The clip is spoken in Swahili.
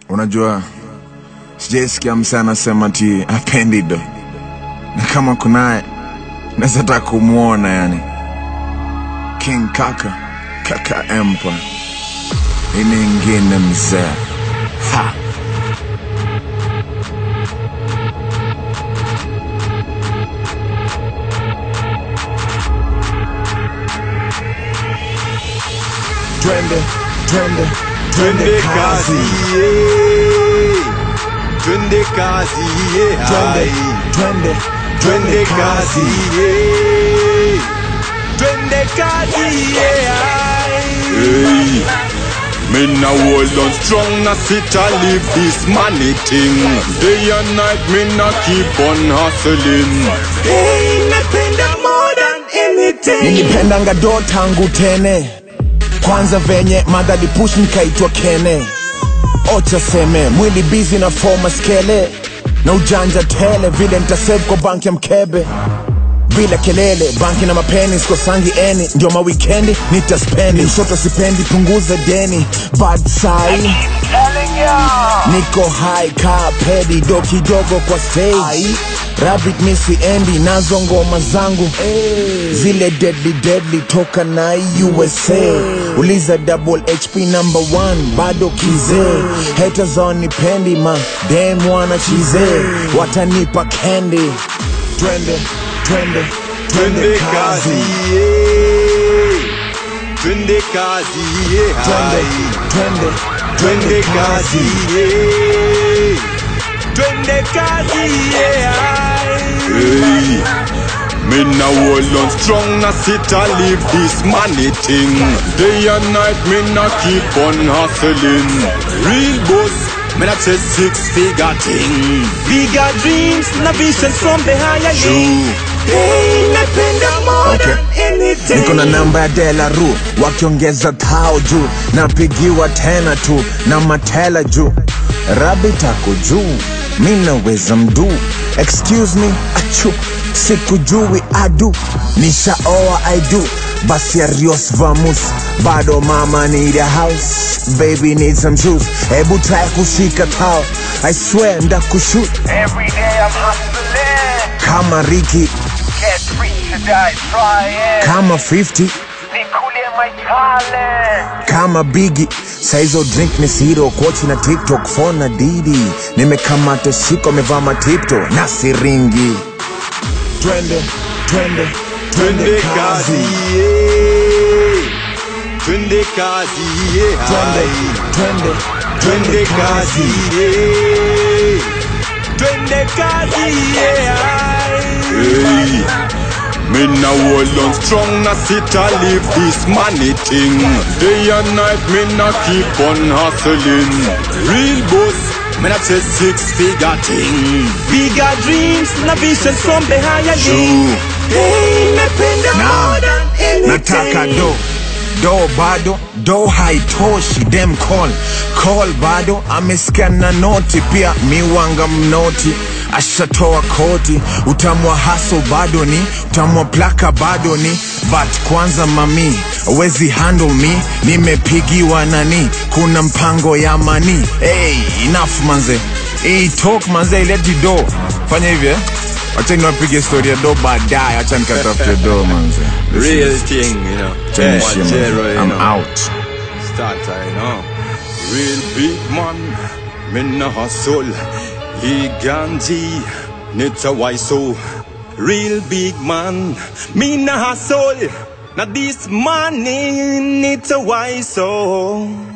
Unajua, sijaisikia msee anasema ti apendi do, na kama kunaye naweza taka kumwona yani. King Kaka, Kaka Empire, ini ingine mzee ha twende twende Twende kazi, yeah. Twende kazi, yeah. twende twende Twende kazi, yeah. Twende kazi, yeah. Hey. Me now hold on strong, na sit and live this money thing. Day and night, me na keep on hustling. Hey, napenda more than anything. nilipendanga do tangu tene kwanza venye madhali push nikaitwa kene ocha seme mwili bizi na foma skele na ujanja tele vile ntasave kwa banki ya mkebe bila kelele banki na mapeni sikosangi eni ndio mawikendi nitaspendi mshoto sipendi punguza deni bad sai niko high ka pedi do kidogo kwa stage rabbit misi endi nazo ngoma zangu zile deadly deadly toka na usa uliza double hp number one bado kizee haters wanipendi ma dem wana chize watanipa kendi twende twende Twende kazi, yeah. Twende kazi, yeah. twende twende Twende kazi, yeah. Twende kazi, yeah. Hey. Me now hold on strong, na sit and live this money thing. Day and night, me na keep on hustling. Real boss, me na chase six figure thing. Bigger dreams na visions from the higher True. Hey, napenda more Okay. than anything. niko na namba ya dela ru wakiongeza thao juu napigiwa tena tu na matela juu rabi tako juu mi naweza mduu excuse me achu sikujui adu nishaoa idu basi arios vamus bado mama need a house baby need some shoes hebu try kushika tao i swear ndakushut Every day I'm hustling, kama riki get rich to die trying. kama 50 Nikulie my talent. kama bigi saizo drink ni siro kochi na tiktok phone na didi nimekamata shiko amevaa matipto na siringi twende twende Twende kazi, yeah. Twende kazi, yeah. twende twende Twende kazi, yeah. Twende kazi, yeah. Hey. Me now hold on strong, na sit and live this money thing. Day and night, me na keep on hustling. Real boss, me na chase six figure thing. Bigger dreams na visions from the higher True. Hey, napenda more than anything. nataka do do bado do haitoshi dem call call bado amesikia na noti pia miwanga mnoti ashatoa koti utamwa haso bado ni utamwa plaka bado ni but kwanza mami wezi handle me nimepigiwa nani kuna mpango ya mani hey, enough manze hey, talk manze ileti do fanya hivi eh? wacha niwapige story ya do baadaye acha nikatafute do manze Real thing, you know. Finish Yeah, him. zero, you I'm know. out. Starter, you know. Real big man, me na hustle. He ganji, nita why so. Real big man, me na hustle. Now this money, nita why so.